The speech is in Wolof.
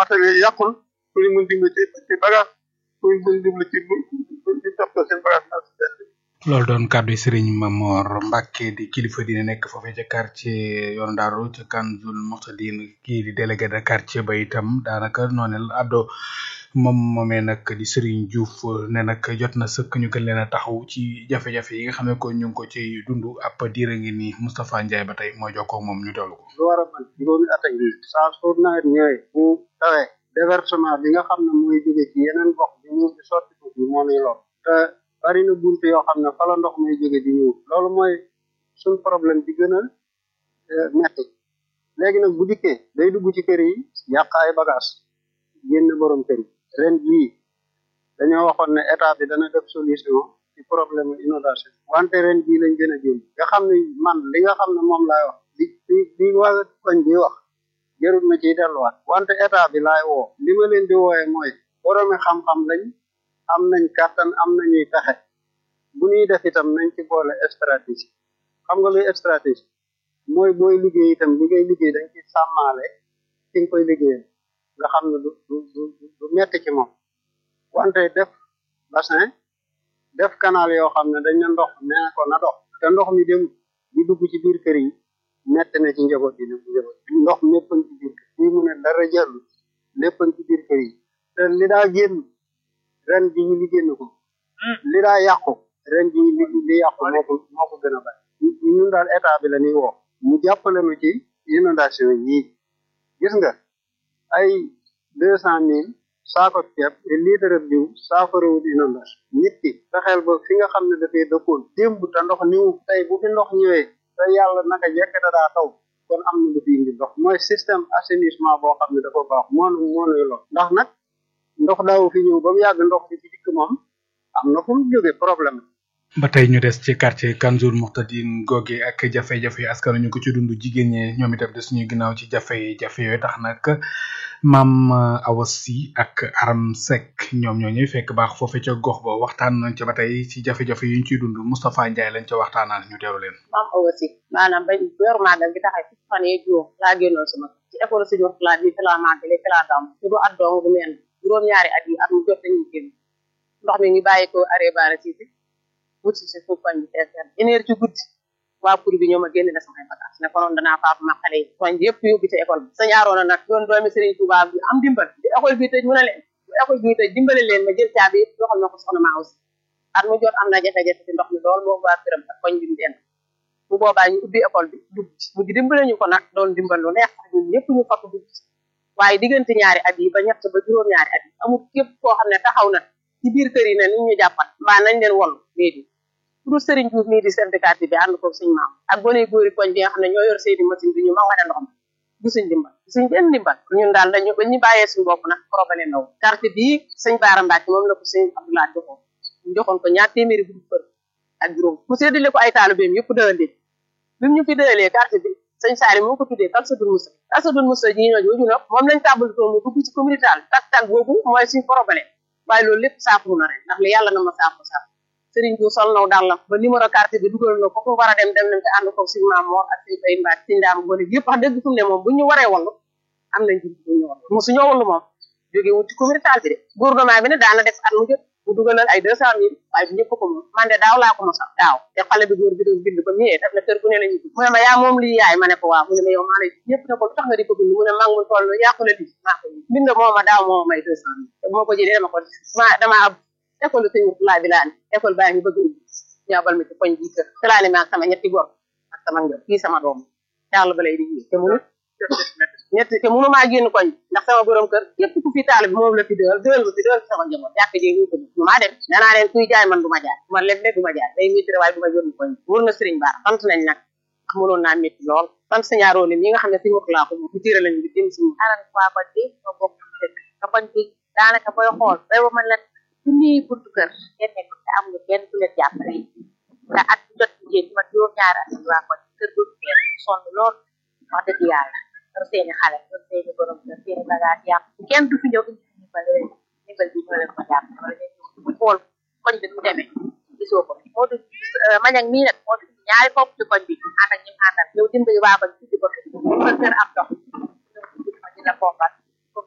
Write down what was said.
atelier yàqul ku ñu mun dimbali ci ci bagage ku ñu mun dimbali ci ci toppatoo seen bagage loolu doon kàddu yi Serigne Mamor Mbacke di kilifa dina nekk foofee ca quartier yoon Daaru ca Kanzul Moxtadin kii di délégué de quartier ba itam daanaka noonu la addo moom moomee nag di Serigne Diouf ne nag jot na sëkk ñu gën leen a taxaw ci jafe-jafe yi nga xam ne ko ñu ngi ko ci dund ab diir a ngi nii Moustapha Ndiaye ba tey moo jokkoo ak moom ñu teewlu ko. lu war a man juróomi at ak nii saa su nawet ñëwee bu tawee déversement bi nga xam ne mooy jóge ci yeneen gox bi ñu di sotti ko bi moo nuy lor te bari na bunt yoo xam ne fa la ndox muy jóge di ñëw loolu mooy suñ problème bi gën a metti léegi nag bu dikkee day dugg ci kër yi yàq ay bagage génn borom kër yi ren jii dañoo waxoon ne état bi dana def solution ci problème inondation wante ren jii lañ gën a génn nga xam ne man li nga xam ne moom laay wax li li li waa koñ bi wax jarul ma ciy delluwaat wante état bi laay woo li ma leen di wooye mooy boroomi xam-xam lañ am nañ kàttan am nañuy pexe bu ñuy def itam nañ ci boole stratégie xam nga luy stratégie mooy booy liggéey itam li ngay liggéey dañ ci sàmmaale ci nga koy liggéeyal nga xam ne du du du du metti ci moom wante def bassin def canal yoo xam ne dañ ne ndox nee ko na dox te ndox mi dem di dugg ci biir kër yi metti na ci njaboot yi nag njaboot ndox lépp ci biir kër fii mu ne dara jàllu lépp ci biir kër yi te li daa génn ren ji ñu li génn ko li daa yàqu ren ji li li yàqu moo ko moo ko gën a bari ñun daal état bi la ñuy woo mu jàppale nu ci inondation yii gis nga ay deux cent mille saako ceeb te litre diw saafarawut inondation nit ki fexeel ba fi nga xam ne dafay dëkkoon démb te ndox niw tey bu fi ndox ñëwee te yàlla naka jekk da daa taw kon am na lu fi indi ndox mooy système assainissement boo xam ne dafa baax moonu moonuy lo ndax nag ndox daaw fi ñëw ba mu yàgg ndox bi ci dikk moom am na fu mu jóge problème ba tey ñu des ci quartier Kanzul Muxtadin googe ak jafe-jafe yi askan ñu ko ci dund jigéen ñi ñoom itam des ñuy ginnaaw ci jafe-jafe yooyu tax nag maam Awa Sy ak Aram Seck ñoom ñoo ñuy fekk baax foofe ca gox ba waxtaan nañ ca ba tey ci jafe-jafe yi ñu ciy dund Moustapha Ndiaye lañ ca waxtaanal ñu teewlu leen. maam Awa Sy maanaam bañ yor màggal gi taxay fukki fan yee juróom laa génnoon sama ci école suñu wax laa bi fi laa màggale fi laa gàmm su du at dong du meen juróom-ñaari at yi at mu jot dañuy génn ndox mi ngi bàyyi ko arrêt baara si wut si si suuf koñ bi teeseen une heure ci guddi waa pour bi ñoom a génn na samay bagage ne konoon danaa faatu ma xale yi koñ bi yëpp yóbbu ci école bi sëñ Aroona nag doon doomi Serigne Touba bi am dimbal di école bi tëj mu ne leen bu école bi tëj dimbale leen ma jël caabi yëpp joxal ma ko soxna maa aussi at mu jot am na jafe-jafe ci ndox mi lool boobu waa këram ak koñ bi mu den bu boobaa ñu ubbi école bi dugg ci mu dimbale ñu ko nag doon dimbal lu neex ñun ñëpp ñu fakk dugg ci waaye diggante ñaari at yi ba ñett ba juróom ñaari at yi amul képp koo xam ne taxaw na ci biir kër yi ne ni ñu jàppal mbaa nañ leen wallu léegi pour Serigne Diouf mii di chef de quartier bi ànd ko suñ maam ak gone góori koñ bi nga xam ne ñoo yor seeni machine bi ñu ma wane ndox mi gisuñ dimbal gisuñ benn dimbal ñun daal dañu ba ñu bàyyee suñu bopp nag problème ndaw quartier bii sëñ Baara Mbacke moom la ko sëñ Abdoulaye joxoon ñu joxoon ko ñaar téeméeri bu kër ak juróom mu séddale ko ay taalibeem yëpp dëlandee bi mu ñu fi dëlalee quartier bi sëñ Saali moo ko tuddee Kalsadul Musa Kalsadul Musa ji ñoo jooju nag moom lañ tàmbalatoo mu dugg ci communauté tak tak boobu mooy suñ problème waaye loolu lépp saafuru na rek ndax li yàlla na ma saafuru saafuru Serigne Diouf sol naw dàllam ba numéro carte bi dugal na ko ko war a dem dem nañ te ànd ko suñ maam moor ak suñ bay mbaat suñ daam gone yëpp wax dëgg fu mu ne moom bu ñu waree wallu am nañ ci bu ñu wallu mosu ñoo wallu moom jóge wut ci communauté bi de gouvernement bi ne daana def at mu jot mu dugalal ay deux cent mille waaye bu ñëpp ko moom man de daaw laa ko mos a daaw te xale bi góor bi doon bind ba ñëwee daf na kër gu ne la ñu mu ne ma yaa moom lii yaay ma ne ko waaw mu ne ma yow maa lay ñëpp ne ko lu tax nga di ko bind mu ne maa ngi toll yàqu la di maa ko bind moo ma daaw moo may deux cent mille te bu ma ko jëlee dama ko ma dama ab école sëñ laa bi laa ne école baa ngi bëgg ubbi ñaabal ma ci koñ bii kër te laa ne ma ak sama ñetti gor ak sama ngër kii sama doom yàlla ba lay di te munu ñett te munu maa génn koñ ndax sama borom kër képp ku fi taal bi moom la fi dëgal dëgal ma fi dëgal sama njaboot jàkk jee ñu ko du maa dem danaa leen kuy jaay man du ma jaay man lépp du ma jaay day métti waaye du ma génn koñ wóor na sëriñ Bara sant nañ nag ndax mënoon naa métti lool sant sañaaroo mi nga xam ne si wax laa ko moom mu tiira lañu bi dem si aran waa koñ bi ma bokk dëkk sa koñ bi daanaka booy xool bay ba man la junniy buntu kër ngeen nekk te am nga benn ku leen jàppale te at jot ngeen ma juróom ñaari at waa koñ kër gu ngeen sonn lool wax dëgg yàlla yor seeni xale yor seeni borom kër seeni bagage yàq kenn du fi ñëw indi ndimbal leen ndimbal bi ñoo leen ko jàpp wala ñu ñëw xool koñ bi mu demee gisoo ko moo du mañang mii nag moo du ñaari fopp ci koñ bi ànd ak ñim àndal ñëw dimbali waa koñ tuddi ko fi ba kër am ndox ma dina foofal